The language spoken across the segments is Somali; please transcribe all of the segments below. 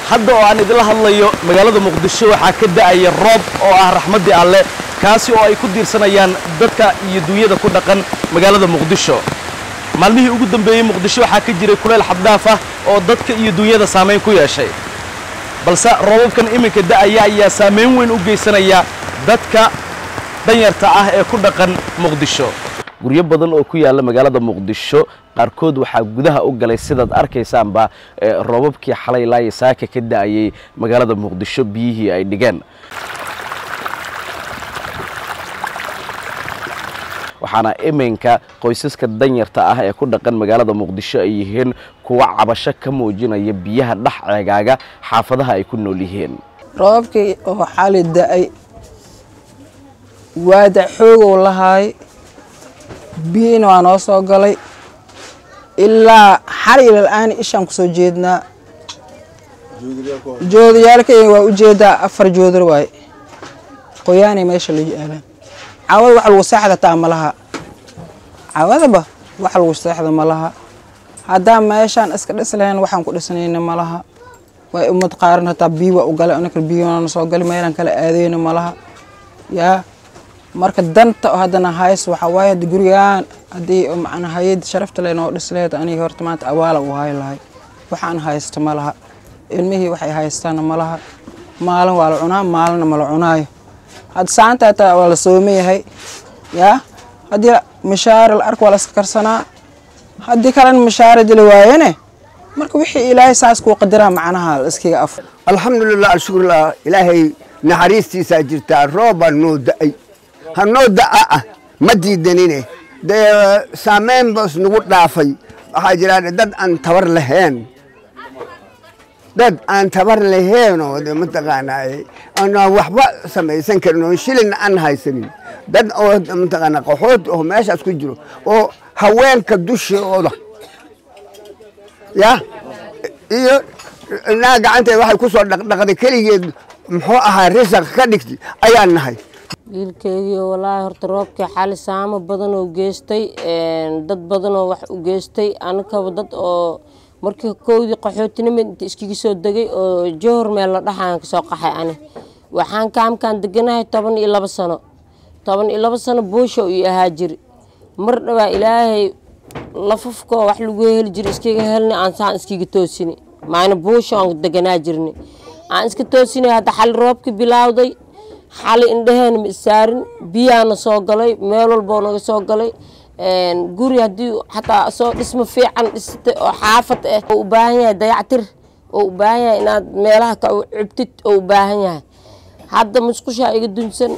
hadda oo aan idila hadlayo magaalada muqdisho waxaa ka da'aya roob oo ah raxmaddii alle kaasi oo ay ku diirsanayaan dadka iyo duunyada ku dhaqan magaalada muqdisho maalmihii ugu dambeeyey muqdisho waxaa ka jiray kuleyl xaddaaf ah oo dadka iyo duunyada saamayn ku yeeshay balse roobabkan iminka da'aya ayaa saamayn weyn u geysanaya dadka danyarta ah ee ku dhaqan muqdisho guryo badan oo ku yaalla magaalada muqdisho qaarkood waxaa gudaha u galay sidaad arkaysaanba roobabkii xalay laaya saaka ka da'ayay magaalada muqdisho biyihii ay dhigeen waxaana iminka qoysaska danyarta ah ee ku dhaqan magaalada muqdisho ay yihiin kuwa cabasho ka muujinaya biyaha dhex ceegaaga xaafadaha ay ku nool yihiin roobabkii oo xali da'ay waada xoogow lahaay biyina waa noo soo galay ilaa xal ilal-aan ishaan ku soo jeednaa joodayaalkayga waa u jeedaa afar joodar waaye qoyaanay meesha la yaalaan cawada wax lagu seexda taa ma laha cawadaba wax lagu seexda ma laha haddaan meeshaan iska dhis lahayn waxaan ku dhisnayna ma laha way umad qaaran hataa biyo waa u galay anaka biyona soo gali meelaan kala aadayna ma laha yaa marka danta oo haddana hays waxaa waaye haddi gurigaan haddii macnaa hay-ad sharafta le noo dhis lahayd aniga horta maanta awaala u haay lahay waxaan haysto ma laha ilmihii waxay haystaana ma laha maalin waa la cunaa maalinna ma la cunaayo hadda saanta hataa waa la sooma yahay yaa haddii mishaari la ark waa la iska karsanaa haddii kalena mishaari dila waayane marka wixii ilaahay saas kuu qadiraa macnaha la iskiga af alxamdulilah alshukrulah ilaahay naxariistiisaa jirtaa roobaa noo da'ay ha noo da'a ah ma diidanine dee saameyn bas nagu dhaafay waxaa jiraan dad aan tabar lahayn dad aan tabar laheenoo de mataqaanaa aanaan waxba samaysan karin oo shilin aan haysanin dad oo mataqaanaa qaxood oo meeshaas ku jiro oo haweenka dushooda ya iyo naa gacanteeda waxay ku soo dhaqdhaqday keligeed muxuu ahaa risaq ka dhigtay ayaan nahay wiilkeygii walaahi horta roobkii xali saamo badan oo geystay dad badan oo wax u geystay anakaba dad oo markii kowdii qaxootinima inta iskiga soo degay oo johor meel la dhaxaan kasoo qaxay ani waxaan kaamkaan deganahay toban iyo labo sano toban iyo labo sano buusha ii ahaa jiri mar dhawaa ilaahay lafafkoo wax lagu heli jira iskaga helni aan saan iskiga toosini maana buusha aan deganaa jirni aan iska toosini hadda xali roobkii bilaawday xali indhaheena ma isaarin biyaana soo galay meel walboo naga soo galay guri haddii xataa soo dhismo fiican dhiste oo xaafad ah oo u baahan yahay dayactir oo u baahan yahay inaad meelaha ka cubtid oo u baahan yahay hadda musqushaa iga dunsan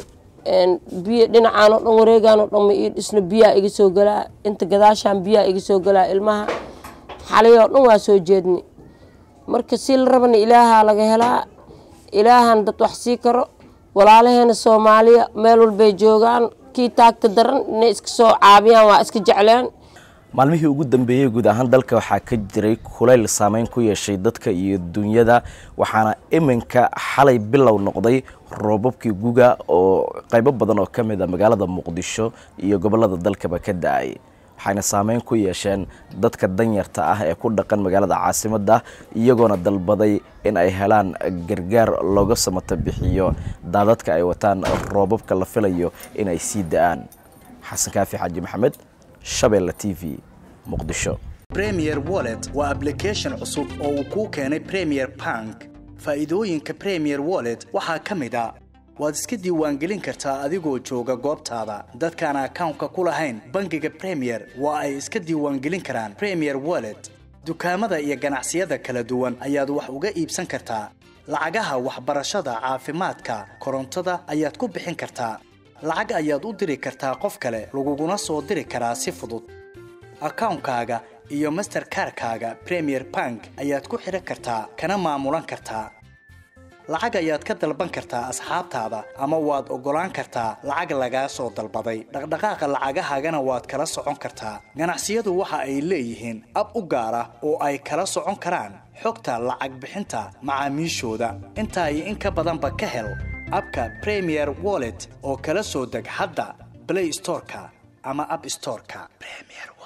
biyo dhinacaan oo dhan wareegaan oo dhan ma ii dhisno biyaa iga soo galaa inta gadaashaan biyaa iga soo galaa ilmaha xalay oo dhan waa soo jeedni marka si la rabana ilaahaa laga helaa ilaahan dad wax sii karo walaalaheena soomaaliya meel walbay joogaan kii taagta daran inay iska soo caabiyaan waa iska jecleen maalmihii ugu dambeeyey guud ahaan dalka waxaa ka jiray kulayl saameyn ku yeeshay dadka iyo dunyada waxaana iminka xalay bilow noqday roobabkii guga oo qaybo badan oo ka mid a magaalada muqdisho iyo gobollada dalkaba ka da-ay waxayna saameyn ku yeesheen dadka danyarta ah ee ku dhaqan magaalada caasimadda iyagoona dalbaday in ay helaan gargaar looga samata bixiyo daadadka ay wataan roobabka la filayo inay sii da-aan xasan kaafi xaaji maxamed shabeelle t v muqdisho premier wallet waa ablication cusub oo uu kuu keenay premier bank faa'iidooyinka premier wallet waxaa ka mid a waad iska diiwaangelin kartaa adigoo jooga goobtaada dadkaan akawnka ku lahayn bangiga premier waa ay iska diiwaangelin karaan premier wallet dukaamada iyo ganacsiyada kala duwan ayaad wax uga iibsan kartaa lacagaha waxbarashada caafimaadka korontada ayaad ku bixin kartaa lacag ayaad u diri kartaa qof kale laguguna soo diri karaa si fudud akawnkaaga iyo masterkarkaaga premier bank ayaad ku xidhan kartaa kana maamulan kartaa lacag ayaad ka dalban kartaa asxaabtaada ama waad oggolaan kartaa lacag lagaa soo dalbaday dhaqdhaqaaqa lacagahaagana waad kala socon kartaa ganacsiyadu waxa ay leeyihiin ab u gaar ah oo ay kala socon karaan xogta lacag bixinta macaamiishooda intaa iyo in ka badanba ka hel abka premier wallet oo kala soo deg hadda play storeka ama app storeka